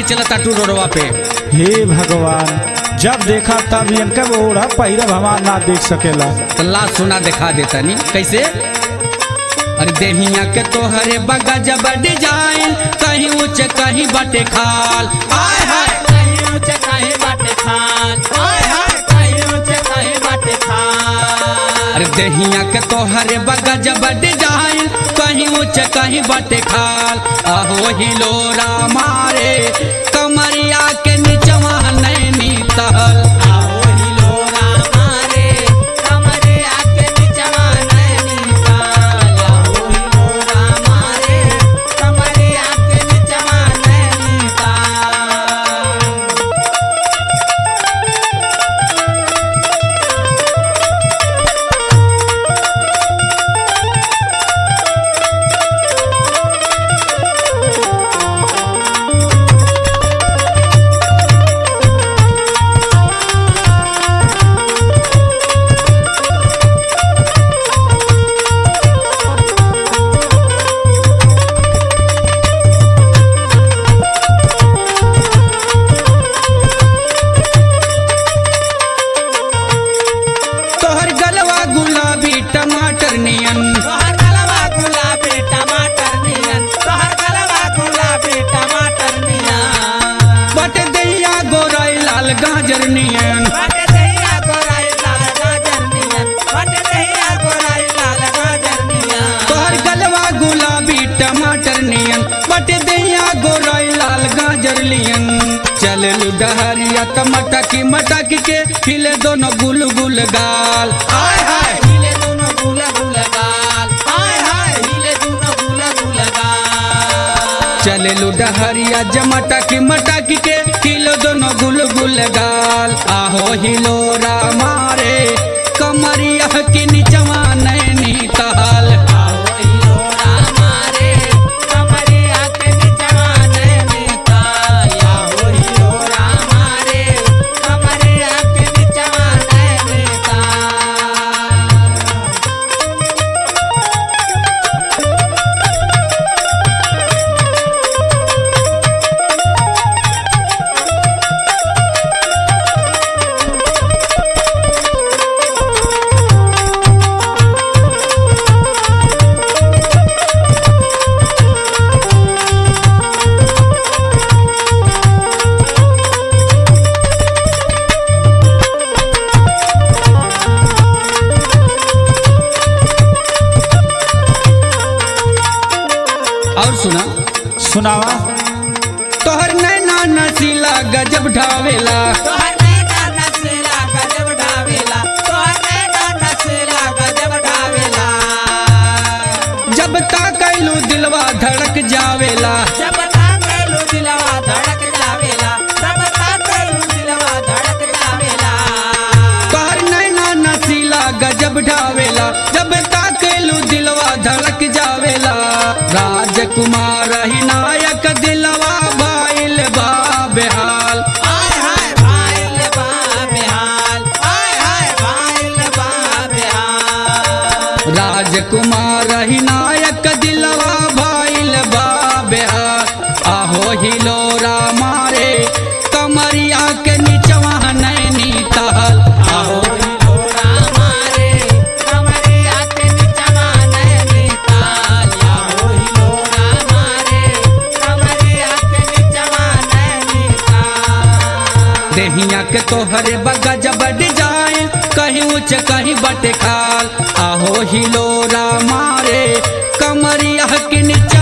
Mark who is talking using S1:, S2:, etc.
S1: चलता टू रोडवा पे
S2: हे भगवान जब देखा तब इनका ओढ़ा पहिरब हमार ना देख सकेला
S1: तो ला सुना दिखा देता नी कैसे अरे देहिया के तोहरे बगा जब डिजाइन कहीं ऊंच कहीं बटे खाल आय हाय
S3: कहीं ऊंचे कहीं बाटे खान हाय हाय कहीं ऊंचे कहीं बाटे खान
S1: अरे देहिया के तोहरे बगा जब डिजाइन कहीं ऊंच कहीं बटे खाल आहो हिलोरा मारे कमरिया के नीचवा नैनी तहल
S3: आओ हिलोरा मारे कमरे आके निचवा नैनी ताल आओ हिलोरा मारे कमरे आके निचवा नैनी ताल
S1: तोहर गलवा गुलाबी टमाटर नियन
S3: तोहर गलवा गुलाबी टमाटर नियन तोहर गलवा गुलाबी टमाटर नियन
S1: बटे दैया गोराई लाल गाजर नियन
S3: बटे दहिया गोराई लाल गाजर नियन बटे दहिया गोराई लाल गाजर नियन
S1: तोहर गलवा गुलाबी टमाटर नियन बटे दैया गोराई लाल गाजर नियन चल डहरिया त मटकी मटकी के खिले दोनों गुल गुल गाल
S3: हाय हाय हिले दोनों गुला गुला गाल हाय हाय हिले दोनों गुला गुला गाल
S1: चले डहरिया जमटा की मटकी के खिले दोनों गुल गुल गाल आहो हिलोरा मारे कमरिया की निचवा नैनी तहल
S3: आओ हिलोरा मारे कमरे आके निचवा नैनी ताल आओ हिलोरा मारे कमरे आके निचवा नैनी ताल
S1: और सुना
S2: सुनावा
S1: तोहर नैना नसीला गजब ढावेला
S3: तोहर नैना नसेला गजब ढावेला तोहर नैना नसेला गजब ढावेला
S1: जब ताकैलू दिलवा धड़क जावेला
S3: जब ताकेलू दिलवा धड़क जावेला जब ताकेलू दिलवा धड़क जावेला
S1: तोहर नैना नसीला गजब ढावेला जब ताकैलू दिलवा धड़क जावेला राजकुमार ही नायक दिलवा बाइल बा बेहाल
S3: हाय हाय भाईल बा बेहाल हाय हाय भाईल बा बेहाल
S1: राजकुमार ही नायक दिलवा बाइल बा बेहाल आहो हिलोरा मारे कमरिया के निचवा नैनी तहल आहो
S3: हिलोरा मारे कमरे आके निचवा नैनी ताल आओ हिलोरा मारे कमरे आके निचवा नैनी ताल
S1: देहिया के तोहरे बगा जब डिजाइन कहीं ऊंच कहीं बटे खाल आहो हिलोरा मारे कमरिया के नीचे